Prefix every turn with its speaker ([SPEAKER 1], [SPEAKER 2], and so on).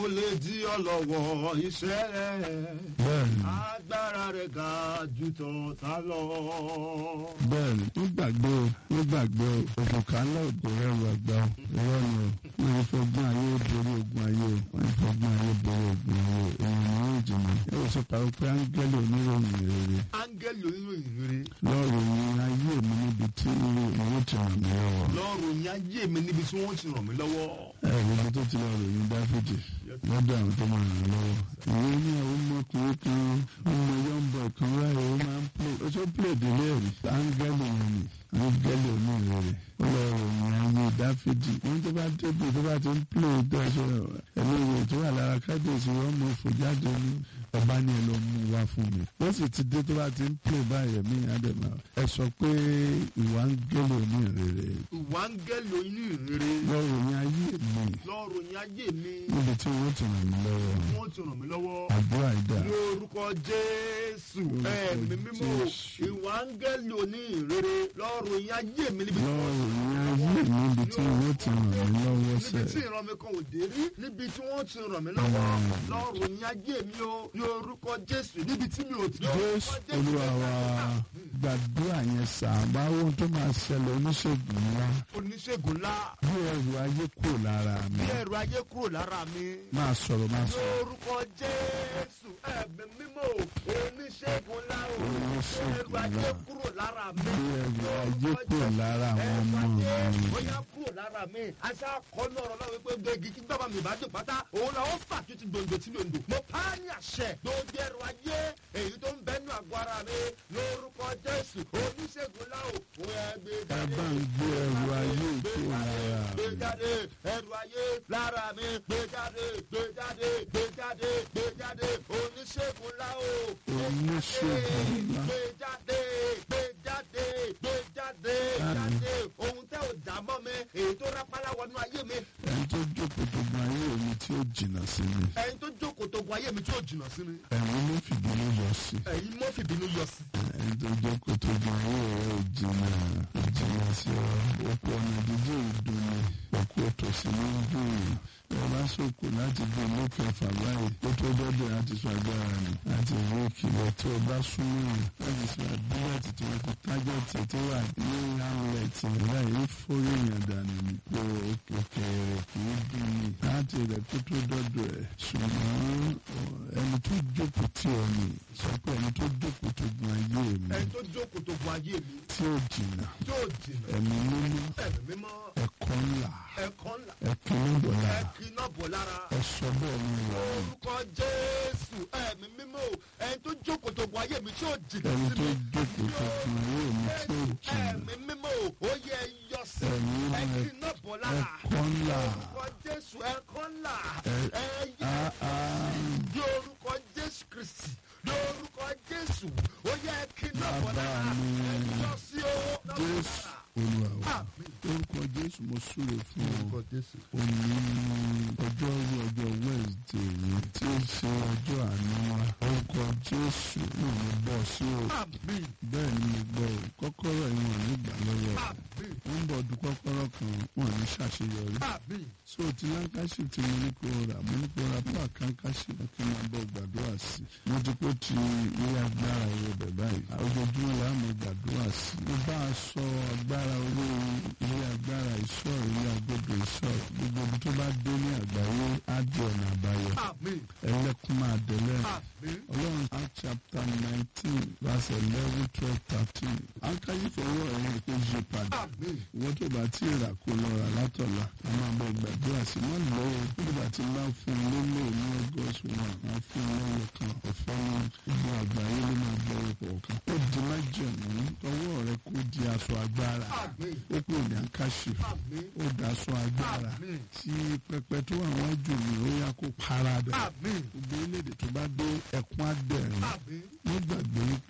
[SPEAKER 1] lè di ọlọ́wọ́ iṣẹ́ rẹ̀.
[SPEAKER 2] bẹ́ẹ̀ni
[SPEAKER 1] agbára rẹ̀ ga ju tọ̀tá lọ.
[SPEAKER 2] bẹ́ẹ̀ni wọ́n gbàgbé o wọ́n gbàgbé o òkùnkà ńlá ògbó rẹ̀rù àgbà o irọ́ ni o wọ́n yìí fọgbọ́n ayé borí ogun ayé o wọ́n yìí fọgbọ́n ayé borí ogun ayé o èèyàn ni yóò jìnnà ẹ ò sọ pàrọ̀ pé áńgẹ́lì oníròyìn rere
[SPEAKER 1] áńgẹ́lì oníròyìn rere.
[SPEAKER 2] lọ́ọ̀rọ̀ yìí ayé mi níbi tí ìwé ti ràn mí lọ́wọ́
[SPEAKER 1] lọ́rùn yín ayé mi níbi tí wọ́n ti ràn mí lọ́wọ́.
[SPEAKER 2] ẹ gbogbo tó ti lọ ròyìn dáfídì lọ́dọ̀ àwọn tó máa ràn lọ́wọ́ ìwé ní àwọn ọmọkùnrin kan ọmọ yọ̀ǹbọ̀ kan láyé ó máa ń pè ó tó pè délé rí áńgẹ́lì yẹn ni áńgẹ́lì onírèrè ó lọ ròyìn ayé dáfídì wọ́n tó bá débi tó bá ti ń pè dáṣọ ẹ̀mí ìwé tó wà lára kábíyèsí wọ́n mọ fò jáde ní ọba ní ẹ lọ mú wá fún mi wọ́n sì ti dé tó bá ti ń pè báyìí ẹ̀mí àdèmà ẹ sọ pé ìwà áńgẹ́lì onírèrè
[SPEAKER 1] ìwà áńgẹ́lì oníròyìn rere.
[SPEAKER 2] lọ ròyìn ayé mi
[SPEAKER 1] lọ́rùn yín ayé mi.
[SPEAKER 2] níbi tí wọ́n ti ràn mí lọ́wọ́
[SPEAKER 1] wọ́n ti ràn mí lọ́wọ́.
[SPEAKER 2] àdúrà ìdá
[SPEAKER 1] ní orúkọ jésù
[SPEAKER 2] Orúkọ
[SPEAKER 1] ẹ̀mí mímọ́
[SPEAKER 2] Jésù.
[SPEAKER 1] ìwà áńgẹ́lì onírere lọ́rùn yín ayé mi níbi tí
[SPEAKER 2] lọ́wọ́ ìyẹn ayé mi níbi tí wọ́n ti ràn mí lọ́wọ́
[SPEAKER 1] níbi
[SPEAKER 2] sẹ́
[SPEAKER 1] tí ìran mi kan ò dé rí níbi tí wọ́n ti ràn mí lọ́wọ́ lọ́rùn yín ayé mi o ní orúkọ jésù níbi tí mi ò ti
[SPEAKER 2] jésù olúwa wa gbàdúrà yẹn sàbá ohun tó máa ṣẹlẹ̀ oníṣègùn ńlá
[SPEAKER 1] oníṣègùn ńlá
[SPEAKER 2] bí ẹrù ayé kúrò lára mi
[SPEAKER 1] bí ẹrù ayé kúrò lára mi
[SPEAKER 2] máa sọ̀rọ̀ máa
[SPEAKER 1] ní
[SPEAKER 2] sọ̀rọ̀
[SPEAKER 1] orúkọ jésù ẹ̀mí mímọ́ o oníṣègùn ńlá o
[SPEAKER 2] Oníṣègùn
[SPEAKER 1] ẹrù ayé
[SPEAKER 2] ńlá.
[SPEAKER 1] kúrò lára mi
[SPEAKER 2] bí ẹrù ayé kúrò lára àwọn ọmọ mi
[SPEAKER 1] bóyá kúrò lára mi aṣá kọ́nù ọ̀rọ̀ náà wípé gbẹ̀gì kí gbàgbà mi ìbàdàn pátá òun náà ó fà tó ti gbòǹgbò tí mi ò ń dò. mo pa á ní àṣẹ tó jẹ́rù ayé èyí tó ń bẹ́nu àgọ́ ara mi lórúkọ jésù oníṣègùn láò òun ẹ gbé
[SPEAKER 2] ẹ
[SPEAKER 1] jáde.
[SPEAKER 2] bá ń gbé ẹrù ayé
[SPEAKER 1] gbé
[SPEAKER 2] kúrò lára
[SPEAKER 1] jáde gbé
[SPEAKER 2] mi
[SPEAKER 1] jáde ẹrù ayé lára mi gbé jáde gbé jáde gbé jáde gbé jáde oníṣègùn láò.
[SPEAKER 2] Oníṣègùn ńlá.
[SPEAKER 1] gbé jáde gbé jáde gbé jáde jáde ohun tẹ́ ò dá mọ́ mi èyí tó rápálá wọnú ayé mi
[SPEAKER 2] ẹni tó jókòó tó gba ayé mi tí ó jìnnà sí mi
[SPEAKER 1] ẹ̀yin tó jókòó tó gun ayé mi tí ò jìnnà sí mi
[SPEAKER 2] ẹ̀rín ló fìdí ló yọ sí
[SPEAKER 1] ẹ̀yin mọ́ fìbínú yọ sí.
[SPEAKER 2] ẹni tó jókòó tó gba ayé rẹ ò jìnnà ò jìnnà sí ọ òkú ọ̀nà dídí ìdùn ni òkú òtòsí ló ń dùn yìí ẹ bá sòkò láti gbé ilé kẹfà báyìí ó tó dọ́dọ̀ láti sọ agbára nù láti ìwé ìkìlọ̀ tí o bá súnmọ́ yìí láti sọ àdúrà tí wọ́n ti tájẹ̀tì tó wà ní hamlet láì fórí èèyàn dànù ní pé òkèèrè kì í dùn ní láti rẹ̀ tó tó dọ́dọ̀ ẹ̀ ṣùgbọ́n ọ, ẹni tó jókòó tí ọ ní sọ pé ẹni tó jókòó tó gun ayé mi
[SPEAKER 1] ẹ̀yin tó jókòó tó gun ayé mi
[SPEAKER 2] tí ó jìnnà
[SPEAKER 1] tí ò jìnnà
[SPEAKER 2] ẹ̀mí mímọ́
[SPEAKER 1] ẹ̀mí mímọ́
[SPEAKER 2] ẹ̀kọ́ ńlá
[SPEAKER 1] ẹ̀kọ́ ńlá
[SPEAKER 2] ẹ̀kọ́ ńlá
[SPEAKER 1] ẹ̀kí náà bọ̀ lára
[SPEAKER 2] ẹ̀sọ́ bẹ́ẹ̀ ni ìwà rẹ̀.
[SPEAKER 1] orúkọ jésù ẹ̀mí mímọ́ ẹ̀yin tó jókòó tó gun ayé mi tí ò jìnnà
[SPEAKER 2] ẹni
[SPEAKER 1] sí
[SPEAKER 2] tó
[SPEAKER 1] mi
[SPEAKER 2] jókòó tó fi owó mi tí ó jìnnà
[SPEAKER 1] ẹ̀mí mímọ́ ó yẹ yọ sí
[SPEAKER 2] ẹ̀mí
[SPEAKER 1] ẹ̀kí
[SPEAKER 2] rẹ̀
[SPEAKER 1] náà bọ̀ lára
[SPEAKER 2] ẹ̀kọ́ ńlá
[SPEAKER 1] orúkọ jésù ẹ̀kọ́ ńlá
[SPEAKER 2] ẹ̀
[SPEAKER 1] ẹ̀yẹ
[SPEAKER 2] áá
[SPEAKER 1] ní orúkọ jésù kristi ní orúkọ jésù ó yẹ kí náà bọ̀
[SPEAKER 2] bàbá
[SPEAKER 1] lára
[SPEAKER 2] mi
[SPEAKER 1] lọ sí o náà bọ̀
[SPEAKER 2] jésù
[SPEAKER 1] lára.
[SPEAKER 2] olúwa wa
[SPEAKER 1] Àmín.
[SPEAKER 2] orúkọ jésù mo súre fún ọ
[SPEAKER 1] orúkọ jésù.
[SPEAKER 2] òní ní ọjọ́ ọjọ́ wednesday yìí tí ó ṣe ọjọ́ àánú wa orúkọ jésù náà mo bọ̀ sí o
[SPEAKER 1] àmín
[SPEAKER 2] bẹ́ẹ̀ ni mo gbọ́ o kọ́kọ́rọ́ yìí wọ́n ní gbà lọ́wọ́
[SPEAKER 1] àmín
[SPEAKER 2] wọ́n ń bọ̀ du kọ́kọ́rọ́ kan wọ́n ní ṣàṣeyọrí
[SPEAKER 1] àmín
[SPEAKER 2] so ti lankashi tí mo ní kó rà mo ní kó ra fún àkànkáṣí kí n máa bọ̀ gbàdúrà sí i mo ti kó ti ilé agbára owó bẹ̀ báyìí ojoojúmọ́ la mo gbàdúrà sí i mo bá a sọ agbára owó ilé agbára ìṣọ́ ilé agbódò ìṣọ́ gbogbo ibi tó bá dé ní àgbáyé á di ọ̀nà àbáyọ
[SPEAKER 1] àmín
[SPEAKER 2] ẹlẹ́kùn máa dẹ̀lẹ́
[SPEAKER 1] àmín
[SPEAKER 2] ọlọ́run act chapter nineteen verse eleven twelve thirteen ankayi fọwọ́ ẹ̀yìn kó yí padà
[SPEAKER 1] àmín
[SPEAKER 2] ìwọ́n tó bá tí ì rà kó lọ rà látọ̀la a máa bọ gbàdúrà sí má lọ o nígbà tí n bá fún un lélẹ̀ ní august one máa fún un lẹ́yìn kan ọ̀fẹ́ ní gbogbo àgbáyé ló máa bọ ipò kan ó di májẹ̀mú ọwọ́ rẹ kó di aṣọ agbára
[SPEAKER 1] àmín
[SPEAKER 2] ó pè ní àkàṣe
[SPEAKER 1] àmín
[SPEAKER 2] ó da aṣọ agbára
[SPEAKER 1] Àmín.
[SPEAKER 2] tí pẹpẹ tó wà wọ́n jù mí ó yá kó para dẹ̀
[SPEAKER 1] àmín
[SPEAKER 2] gbogbo orílẹ̀-èdè tó bá dé ẹkún á dẹ̀rín
[SPEAKER 1] àmín
[SPEAKER 2] nígbàgbé